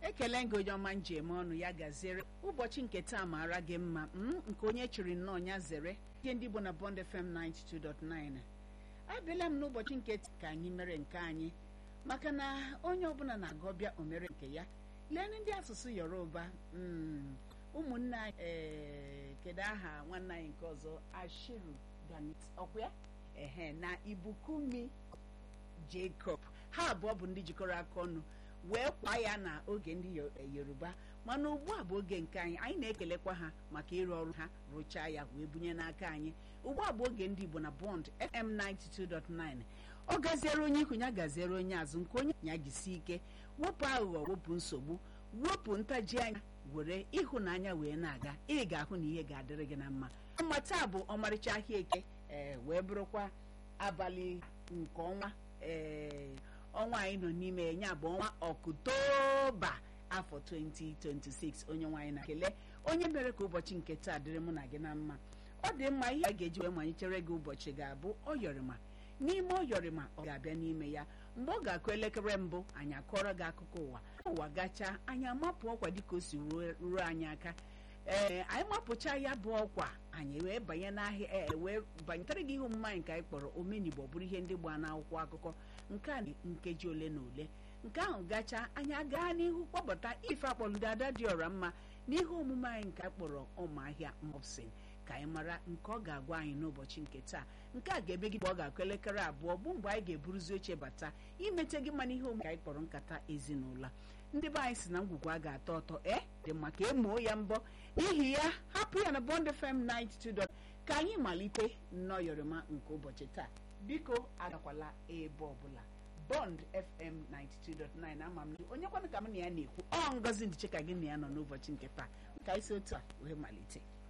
ekele gị onye ọma njem ọnụ ya gaziere ụbọchị nke taa mara gị mma m nke onye chịrị nnọọ ya zere ihe ndị bụ na Bond FM 92.9 abịala m n'ụbọchị nke taa ka anyị mere nke anyị maka na onye ọbụla na-aga ọbịa o mere nke ya lee ndị asụsụ yoruba ụmụnne anyị ee kedu aha nwanne anyị nke ọzọ ashiru ganit ọkwa ya ehe na ibukumi jacob ha abụọ bụ ndị jikọrọ aka ọnụ wee kwa ya na oge ndị yoruba mana ugbu a bụ oge nke anyị anyị na-ekelekwa ha maka ịrụ ọrụ ha rụchaa ya wee bunye n'aka anyị ugbu a bụ oge ndị igbo na bond fm 92.9 ọ gaziere onye ihu ya gaziere onye azụ nke onye ya jisi ike wepụ aghụghọ wepụ nsogbu wepụ ntaji anya were ịhụnanya wee na-aga ị ga-ahụ na ihe ga-adịrị gị na mma mma taa bụ ọmarịcha ahịa eke ee wee bụrụkwa abalị nke ọnwa ee ọnwa anyị nọ n'ime ya bụ ọnwa ọktoba afọ 2026 onye nwaanyị na-ekele onye mere ka ụbọchị nke taa dịrị mụ na gị na mma ọ dị mma ihe a ga-eji wee manyechere gị ụbọchị ga-abụ ọyọrịma n'ime ọyọrịma ọ ga-abịa n'ime ya mgbe ọ ga-akụ elekere mbụ anyị akọrọ gị akụkọ ụwa ụwa gachaa anyị amapụ ọkwa dịka o si ruo anyị aka ee anyị mapụcha ya bụ ọkwa anyị wee banye n'ahịa ee wee banyetere gị ihe omume anyị nke anyị kpọrọ omenigbo bụrụ ihe ndị gbaa n'akwụkwọ akụkọ nke a nkeji ole na ole nke ahụ gachaa anyị agaa n'ihu kpọbata ife akpọludo ada dị ọra mma n'ihe omume anyị nke anyị kpọrọ ụmụahịa mopsin ka anyị mara nke ọ ga-agwa anyị n'ụbọchị nke taa nke a ga-ebe gị mgbe ọ ga-akụ elekere abụọ bụ mgbe anyị ga-eburuzi oche bata imete gị mma n'ihe omume ka anyị kpọrọ nkata ezinụlọ ndị be anyị si na ngwugwu a ga-atọ ọtọ e dị mma ka emuo ya mbọ n'ihi ya hapụ ya na Bond FM 92. ka anyị malite nnọyọrịma nke ụbọchị taa biko agakwala ebe ọbụla Bond FM 92.9 ama m onye kwanụ ka m na ya na-ekwu ọ ngozi ndiche ka gị na ya nọ n'ụbọchị nke taa ka anyị si otu a wee malite